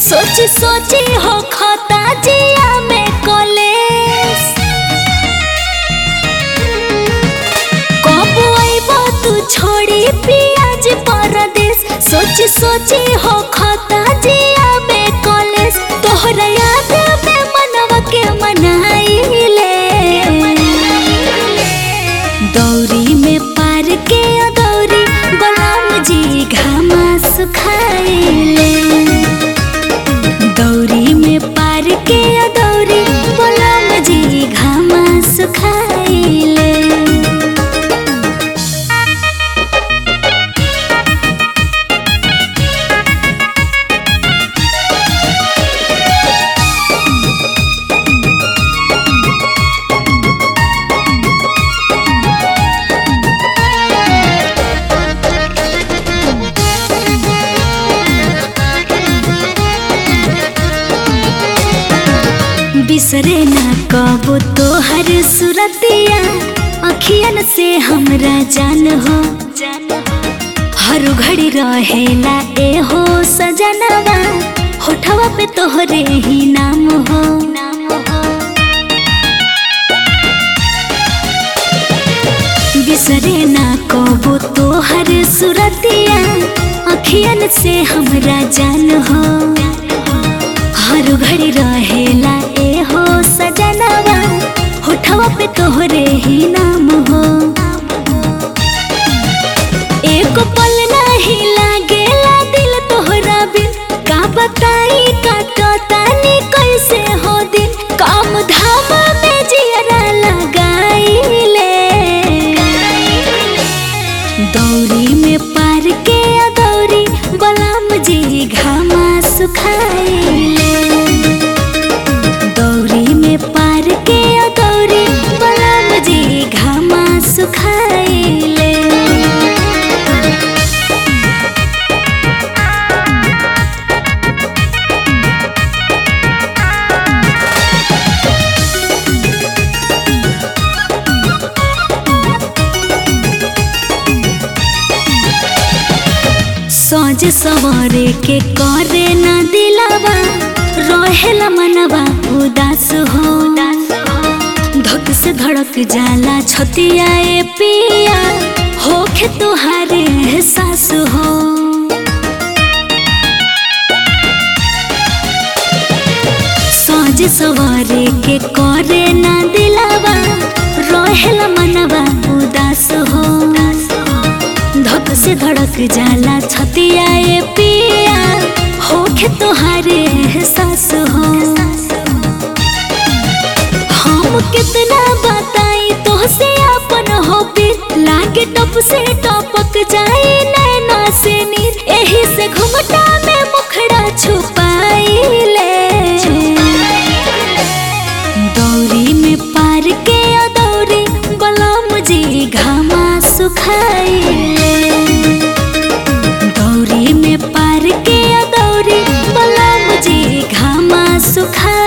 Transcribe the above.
सोची सोची हो खता जिया में कॉलेज कब आइबो तू छोड़ी पियाज परदेश सोची सोची हो खता जिया में कॉलेज तोहरा याद में मनवा के मनाइले दौरी में पार के दौरी बलराम जी घामा सुखाइले दौरी में पार के दौरी बलराम जी घामा सुखाइले बिसरे ना कबो तोहर सुरतिया अखियन से हमरा जान हो हर घड़ी रहेला ए हो सजनवा होठवा पे तोहरे ही नाम हो बिसरे ना कबो तोहर सुरतिया अखियन से हमरा जान हो हर घड़ी रहेला ए हो सजनवा होठवा पे तोहरे ही नाम हो एक पल नहीं लागेला दिल तोहरा बिन का बताई काटो तानी कैसे हो दिन काम धाम में जियरा लगाइले दौरी में पार के दौरी बलराम जी घामा सुखाइले दौरी में पार के दौरी बलराम जी घामा सुखाइले सोच सवारे के करे ना दिलावा रहेला मनवा उदास हो धक से धड़क जाला छतिया ए पिया होखे तुहारे एहसास हो सोच सवारे के करे ना दिलावा रहेला मनवा उदास हो धक से धड़क जाला छतिया ए पिया होखे तोहारे एहसास हो हम कितना बताई तोहसे अपन हॉबी लागे टप से टपक जाए नैना से नीर एही से घुमटा में मुखड़ा छुपाइले दौरी में पार के दौरी बलराम जी घामा सुखाइले दौरी में पार के दौरी बलराम जी घामा सुखा